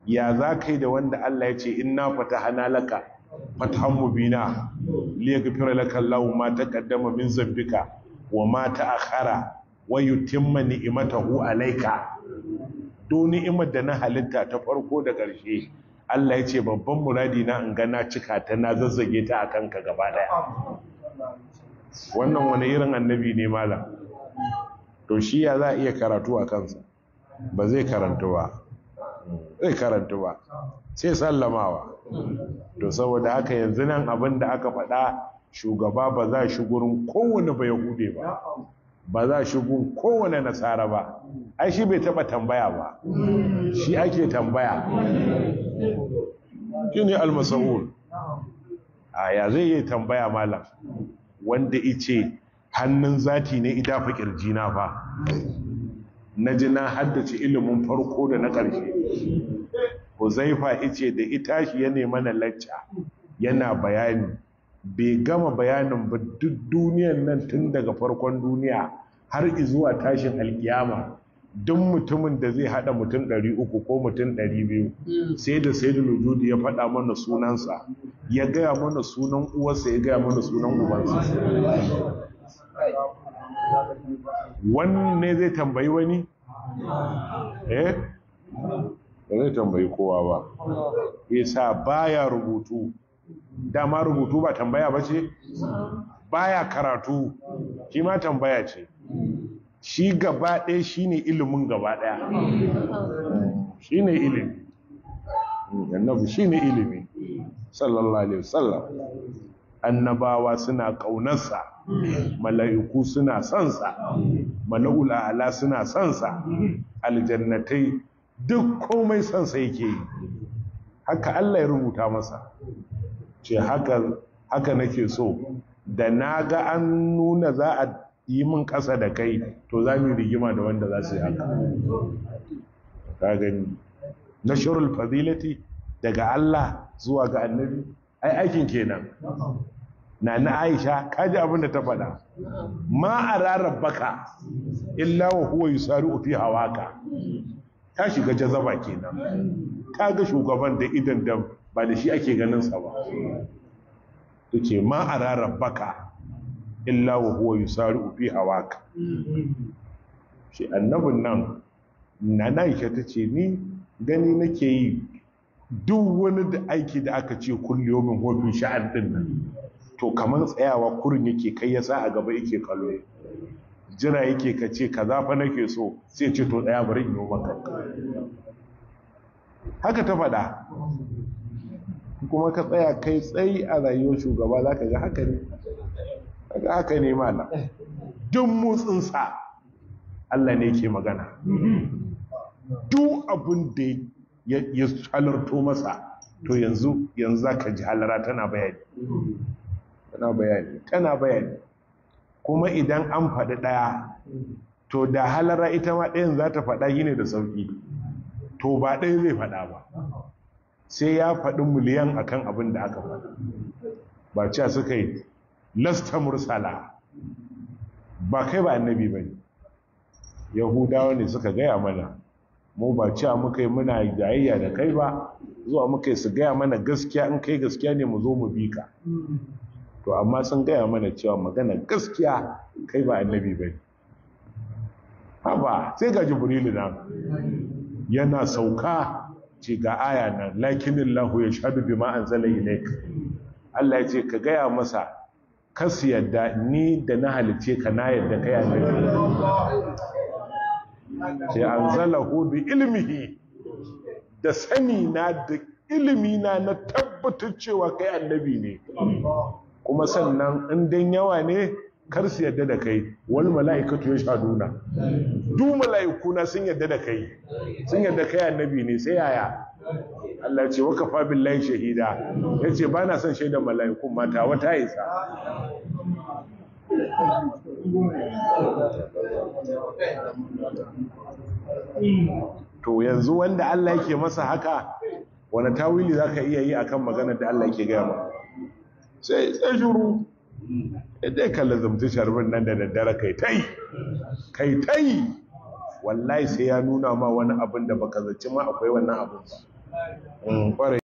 ya za ka yi da wanda Allah ya ce inna fatahana laka fatahan mubina liyaghfira laka Allahu ma taqaddama min zambika wa ma ta'akhara wa yutimma ni'matahu alayka do ni'imar da na halitta ta farko da ƙarshe Allah ya ce babban muradi na in ga na cika ta na zazzage ta akan ka gaba daya wannan wani irin annabi ne malam to shi ya za a iya karatu a kansa ba zai karanta ba zai karanta ba sai sallamawa to saboda haka yanzu nan abin da aka faɗa shugaba ba za shi gurin kowane ba yahude ba ba za shi gun kowane nasara ba ai shi bai taba tambaya ba shi ake tambaya shi ne almasahul a ya zai yi tambaya malam wanda ice hannun zati ne idafa kirjina fa na ji na haddace ilimin farko da na ƙarshe huzaifa ice da ita shi ya nema na lacca yana bayani bai gama bayanin ba duk duniyan nan tun daga farkon duniya har zuwa tashin alkiyama duk mutumin da zai hada mutum 300 ko mutum 200 sai da sai da lujudi ya faɗa mana sunansa ya gaya mana sunan uwarsa ya gaya mana sunan ubansa wanne zai tambayi wani? eh? ba zai tambayi kowa ba isa baya rubutu dama rubutu ba tambaya ba ce? baya karatu shi ma tambaya ce shi gaba ɗaya shi ne ilimin gaba ɗaya shi ne ilimi annabi shi ne ilimi sallallahu alaihi wasallam annabawa suna ƙaunarsa mala'iku suna sonsa mala'ul a'la suna sonsa aljannatai duk komai sonsa yake yi haka Allah ya rubuta masa ce haka haka nake so da na ga an nuna za a yi min ƙasa da kai to za mu rigima da wanda za su yi haka ka gani nashrul fadilati daga Allah zuwa ga annabi ai aikin kenan na na Aisha kaji abin da ta faɗa ma arara baka illa wa huwa yusari'u fi hawaka ta shiga jazaba kenan kaga shugaban da idan da ba da shi ake ganin sa ba tace ma arara baka illa wa huwa yusari'u fi hawaka shi annabin nan na Aisha tace ni gani nake yi duk wani da aiki da aka ce kulliyomin hofin sha'an din nan to kamar tsayawa kurin yake kai ya sa a gaba yake kallo jira yake ka ce ka zafa nake so sai ce to daya bari in yi maka haka ta faɗa kuma ka tsaya kai tsayi a rayuwar shugaba za ka ga haka ne ga haka ne mana duk motsinsa Allah ne ke magana duk abin da ya halarto masa to yanzu yanzu za ka ji halara tana bayani tana bayani tana bayani kuma idan an faɗi ɗaya to da halara ita ma ɗayan za ta faɗa yi ne da sauƙi to ba ɗaya zai faɗa ba sai ya faɗi miliyan akan abin da aka faɗa ba cewa suka yi lasta mursala ba kai ba annabi ba ne yahudawa ne suka gaya mana mu ba cewa muka yi muna jayayya da kai ba zuwa muka yi su gaya mana gaskiya in kai gaskiya ne mu zo mu bi ka to amma sun gaya mana cewa magana gaskiya kai ba annabi ba ne haba sai ga jibrilu nan yana sauka ce ga aya nan lakinin lahu ya shaɗu bi ma'an zala ilaik Allah ya ce ka gaya masa kasu yadda ni da na halice ka na yadda kai annabi ce an zala bi ilmihi da sani na da ilimi na na tabbatar cewa kai annabi ne kuma sannan in dan yawa ne kar su yadda da kai wal mala'ikatu yashhaduna du mala'ikuna sun yadda da kai sun yadda kai annabi ne sai yaya Allah ce waka fa billahi shahida yace ba na son shaidan mala'ikun mata wata isa to yanzu wanda Allah yake masa haka wani tawili zaka iya yi akan maganar da Allah yake gaya maka sai sai shuru idan ka lazumci sharbin nan da daddare kai tai kai tai wallahi sai ya nuna ma wani abin da baka zaci ma akwai wannan abin ba ƙwarai